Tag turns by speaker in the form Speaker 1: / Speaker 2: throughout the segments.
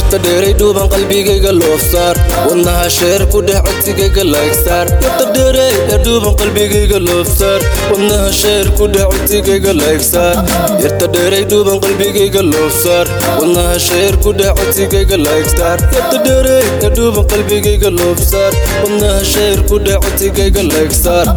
Speaker 1: yarta dheeray dhuuban qalbigayga loofsaar wadnaha sheer ku dhex codsigayga laygsaar yarta dheeray ee dhuuban qalbigayga loofsaar wadnaha sheer ku dhex codsigayga laygsaar yarta dheeray dhuuban qalbigayga loofsaar wadnaha sheer ku dhex codsigayga laygsaar yarta dheeray ee dhuuban qalbigayga loofsaar wadnaha sheer ku dhex codsigayga laygsaar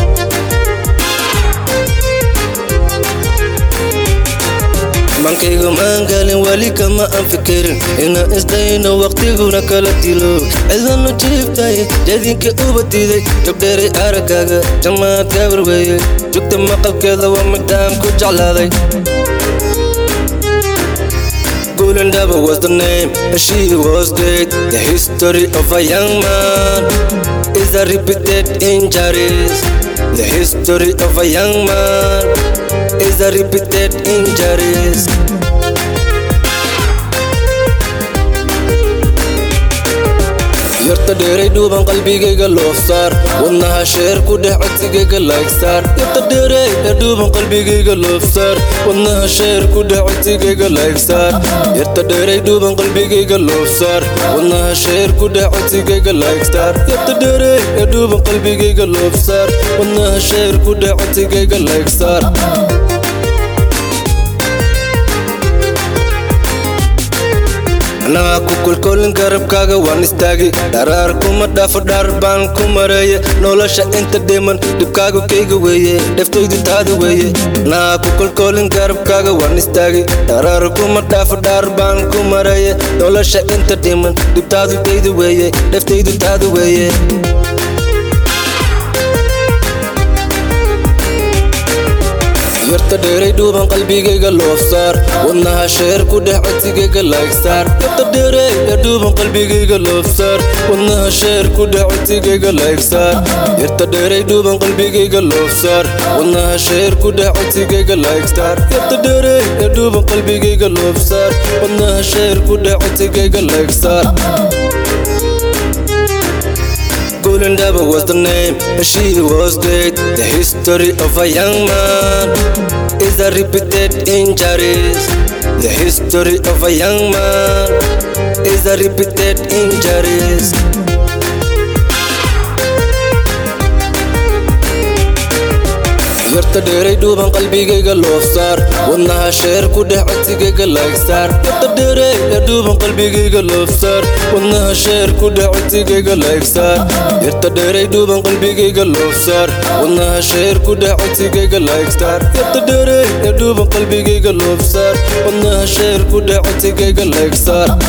Speaker 1: mankayga maangalin weli kama aan fikirin inaan isdayno waqtiguna kala dilo cidanu jiiftay jadinka uba diiday jogdheeray araggaaga jamaad gabar weeye jugta maqalkeeda waa midaan ku jeclaaday Gulendaba was the name, and she was great. The history of a young man is a repeated injuries. The history of a young man is a repeated injuries. yarta dheeray dhuuban qalbigayga loofsaar wadnaha sheer ku dhex codsigayga laygsaar yarta dheeray ee dhuuban qalbigayga loofsaar wadnaha sheer ku dhex codsigayga laygsaar yarta dheeray dhuuban qalbigayga loofsaar wadnaha sheer ku dhex codsigayga laygsaar yarta dheeray ee dhuuban qalbigayga loofsaar wadnaha sheer ku dhex codsigayga laygsaar anaa ku kolkolin garabkaaga waan istaagi dharaar kuma dhaafo dhaar baan ku mareeye nolosha inta dhiman dhibkaagu kayga weeye dheftaydu taada weeye anaa ku kolkolin garabkaaga waan istaagi dharaar kuma dhaafo dhaar baan ku mareeye nolosha inta dhiman dhibtaadu kayda weeye dheftaydu taada weeye yarta dheeray dhuuban qalbigayga loofsaar wadnaha sheer ku dhex codsigayga laygsaar yarta dheeray ee dhuuban qalbigayga loofsaar wadnaha sheer ku dhex codsigayga laygsaar yarta dheeray dhuuban qalbigayga loofsaar wadnaha sheer ku dhex codsigayga laygsaar yarta dheeray ee dhuuban qalbigayga loofsaar wadnaha sheer ku dhex codsigayga laygsaar Gulendaba was the name, and she was great. The history of a young man is a repeated injuries. The history of a young man is a repeated injuries. yarta dheeray dhuuban qalbigayga loofsaar wadnaha sheer ku dhex codsigayga laygsaar yarta dheeray ee dhuuban qalbigayga loofsaar wadnaha sheer ku dhex codsigayga laygsaar yarta dheeray dhuuban qalbigayga loofsaar wadnaha sheer ku dhex codsigayga laygsaar yarta dheeray ee dhuuban qalbigayga loofsaar wadnaha sheer ku dhex codsigayga laygsaar